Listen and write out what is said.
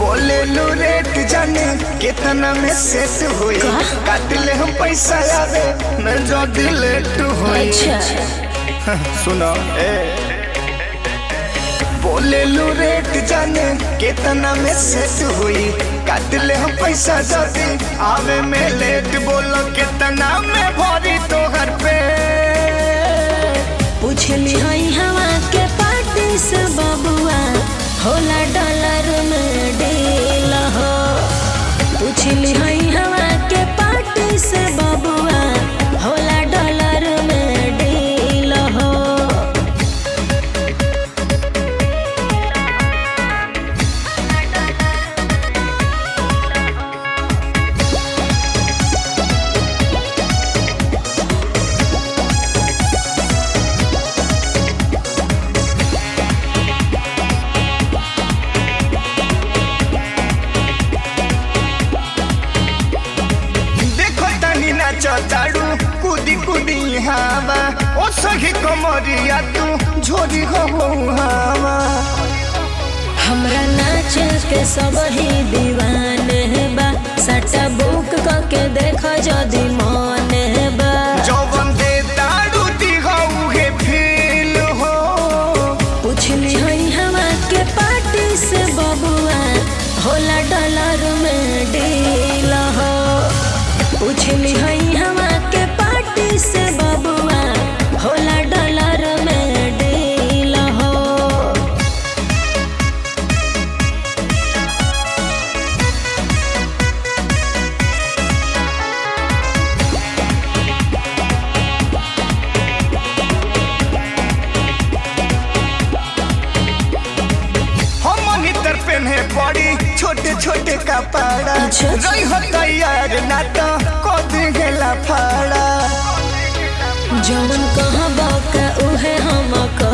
बोले लो रेट जाने कितना में सेट हुई का? काट ले हम पैसा आवे मैं जो दिलेट हुई अच्छा सुनो ए बोले लो रेट जाने कितना में सेट हुई काट ले हम पैसा जल्दी आवे में लेट बोलो कितना में भरी तो घर पे पूछली हई हवा के पार्टी से बबुआ होला डॉलर में डील हो पूछली हई हवा के पार्टी से बबुआ होला डॉलर में डील हो देखो तनी नाच चाड़ू कूदी कूदी हवा ओ सही कमरिया तू झोरी हो हवा हमरा नाच के सब ही दीवाने बा सटा बुक करके देख जदी मन बा जौवन दे दारू दी हे फील हो पूछली हई हवा के पार्टी से बबुआ होला डॉलर में डील हो पूछली हई हवा के पार्टी से बबुआ होला डॉलर में डील हो हम नितर पेन्हे पड़ी छोटे छोटे कपड़ा अच्छा। रही हो तैयार ना तो को देला फाड़ा जवन कहबा का उहे हम